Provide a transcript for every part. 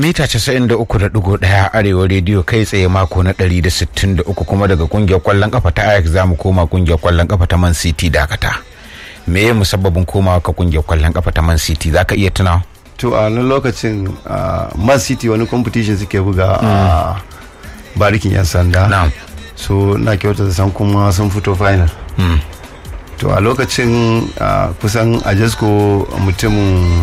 mita 93.1 arewa rediyo kai tsaye mako na 163 kuma daga kungiyar kwallon kafa ta ajax za mu koma kungiyar kwallon kafa ta man city dakata me ya musabbabin komawa ka kungiyar kwallon kafa ta man city za ka iya tunawa to a wani lokacin man city wani competition suke buga a barikin yan sanda na'am so na kyauta da san kuma sun fito final to a lokacin kusan a jasko mutumin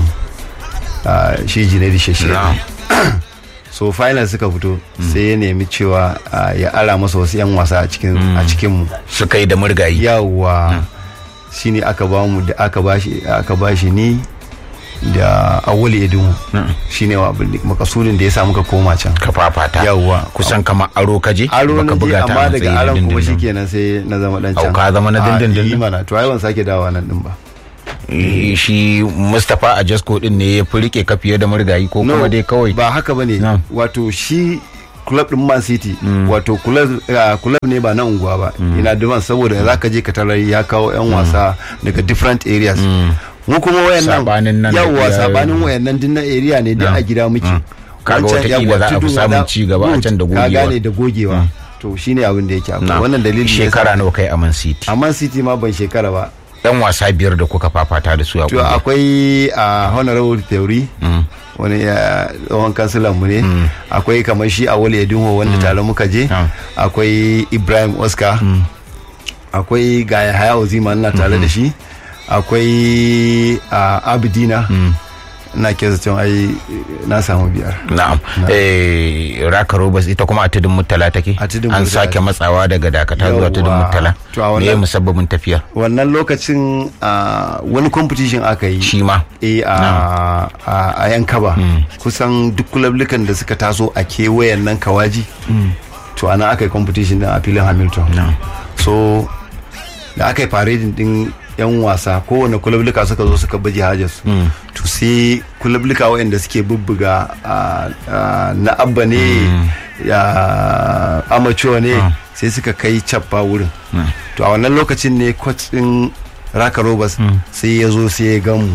shi jinadi shashe na'am so final suka fito sai ya nemi cewa ya ara masa wasu 'yan wasa a cikin a cikinmu suka yi da murgayi yawa shine aka ba mu da aka bashi aka bashi ni da awali edinmu shine wa abin makasudin da ya sa muka koma can ka fafata yawa kusan kamar aro kaje aro na je ta a amma daga matsayin aron kuma dindindin. shikenan sai na zama dan Au, can ka zama na A, dindindin? yi mana to ai ban sake dawowa nan din ba Eh, shi mustapha a jasko din ne ya fi rike ka fiye da murgayi ko kuma No, dai kawai ba haka bane Na'am. wato shi club din Man City wato club ah, club ne ba na unguwa ba ina duban saboda zaka je ka tarar ya kawo yan wasa daga different areas mu kuma Sabanin wayannan nan da yawa iya- sabanin wayannan din na area ne da a gida muke Kaga Wancan watakila yawa, za a fi tudun samun wada, ci gaba a good, can da ka gogewa. gane da gogewa to shine abin da yake akwai Na'am. wannan dalilin ne yasa- shekara nawa kai a man city a Man City ma ban shekara ba dan wasa biyar da kuka fafata da su a to kungiyar akwai a honorable theory wani ya tsohon kansilan mu ne akwai kamar shi a wale edinho wanda tare muka je Ah. akwai ibrahim oscar akwai gaya haya ozima na tare da shi akwai a abidina na ke zaton ai na samu biyar na'am eh raka robas ita kuma a tudun murtala take A tudun an Murtala. sake matsawa daga dakata zuwa tudun Yawwa. murtala To a me ya wannan- musabbabin tafiyar wannan lokacin a, wani competition aka yi shi ma e a, a, a yankaba kusan duk kulablukan da suka taso a kewayen nan kawaji to ana aka yi competition din a filin hamilton so da aka yi parading din yan wasa kowane kulabluka suka zo suka baje hajarsu to sai kulabluka waɗanda suke bubbuga a, a, na abba ne ya amateur ne sai suka kai cappa wurin to a wannan lokacin ne coach din raka robas sai ya zo sai ya gamu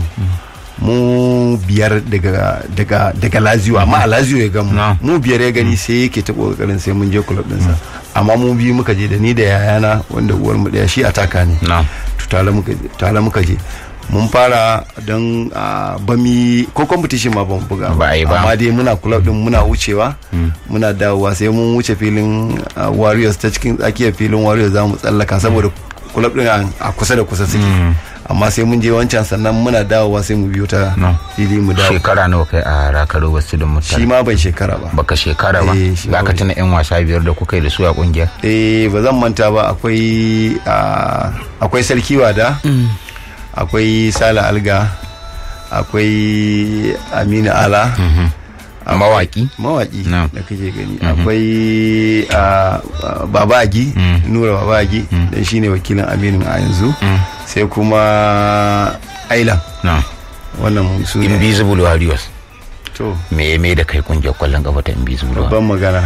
mu biyar daga daga daga lazio amma a lazio ya gamu Na. mu biyar ya gani sai yake ta kokarin sai mun je club dinsa amma mu biyu muka je da ni da yayana wanda uwar mu daya shi ataka ne na'am to tare muka je tare muka je mun fara don ba mi ko competition ma ban buga Ba a yi ba. amma dai muna club din muna wucewa muna dawowa sai mun wuce filin ah, warriors ta cikin tsakiyar filin warriors za mu tsallaka saboda club din a a kusa da kusa suke amma sai mun je wancan sannan muna dawowa sai mu biyo ta No. fili mu dawo shekara nawa kai a raka robas tudun shi murtala ma ban shekara ba baka shekara ba Eh, shi za ka ma tuna yan wasa biyar da kuka yi da su a kungiyar eh ba zan manta ba akwai ah, akwai sarki wada akwai sala alga akwai amina ala mawaki mawaki No. da kake gani akwai ah, ah, baba agi nura baba agi dan shine wakilin aminu a yanzu sai kuma ailan na'am wannan su ne invisible warriors to me ya mai da kai kungiyar kwallon kafa ta invisible warriors babban magana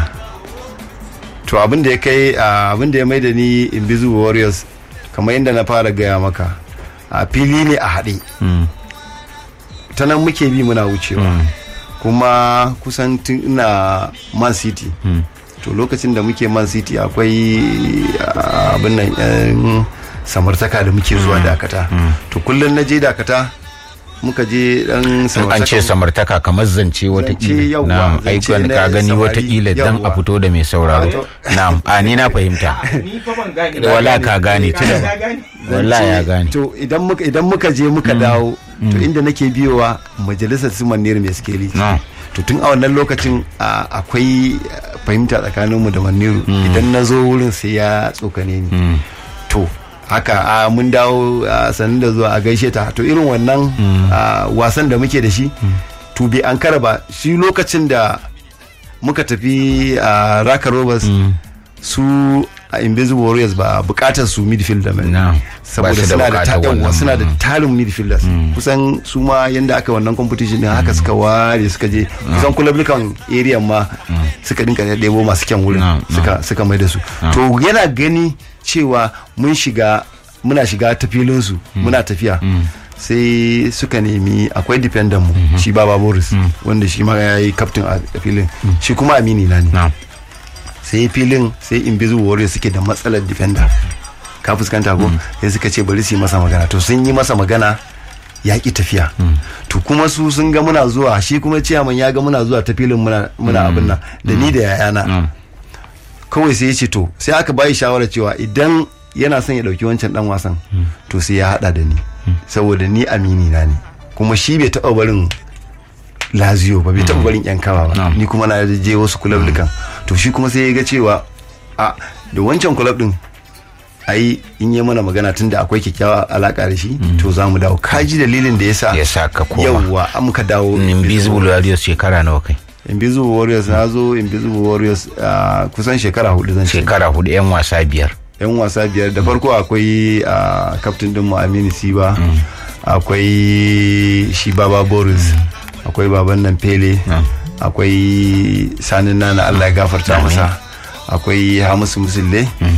to abin da ya kai ah, abin da ya mai da ni invisible warriors kamar yadda na fara gaya maka a fili ne a haɗe Mm. ta nan muke bi muna wucewa kuma kusan tun ina man city to lokacin da muke man city akwai ah, abin nan yan samartaka da muke zuwa dakata to kullum na je dakata muka je dan in an ce samartaka kamar zance watakila yawwa, na'am zance aikon na ka gani samari, watakila dan a yawwa. fito da mai sauraro Wato- na'am a ni na fahimta ni fa ban gane Da wala ka gane ci da Na gane. wala ya gane to idan muka idan muka je muka dawo to inda nake biyowa majalisar su manir mai skeli na'am to tun a wannan lokacin a, akwai ah, fahimta tsakaninmu da maniru idan na zo wurin sai ya tsokane ni to haka a mun dawo a sanin da zuwa a gaishe ta to irin wannan ah, wasan da muke da shi to bai an ba shi lokacin da muka tafi a raka robers su a invisible warriors ba bukatar su midfielder mai na'am saboda Ba su suna da bukatar ta- yawwa, wannan. suna da tarin midfielders kusan su ma yanda aka wannan competition din haka suka ware suka je kusan kulablukan area ma suka dinka da ɗebo masu kyan wurin No, no. suka suka mai da su to yana gani cewa mun shiga muna shiga ta filin su muna tafiya sai suka nemi akwai defender mu shi baba boris wanda shi ma ya yi captain a filin shi kuma amini na ne na sai filin sai invisible warriors suke da matsalar defender ka fuskanta ko sai suka ce bari su yi masa magana to sun yi masa magana ya ki tafiya to kuma su sun ga muna zuwa shi kuma ciyaman ya ga muna zuwa ta filin muna muna abin nan da ni da yayana kawai sai ya ce to sai aka bayi shawara cewa idan yana son ya dauki wancan dan wasan to sai ya hada da ni saboda ni amini na ne kuma shi bai taba barin lazio ba bai taba barin yan kawa ba ni kuma na je wasu kulab dukan to shi kuma sai ya ga cewa a da wancan kulab din ai in yi mana magana tun da akwai kyakkyawa alaka da shi to za mu dawo kaji dalilin da ya sa ya sa ka koma yawwa an muka dawo invisible warriors shekara nawa kai invisible warriors na zo invisible warriors ah, kusan shekara hudu zan ce shekara hudu yan wasa biyar yan wasa biyar da farko akwai a kaftin din mu Aminu Siba akwai shi Baba Boris akwai baban nan Pele akwai sanin nana Allah ya gafarta masa akwai Hamisu Musulle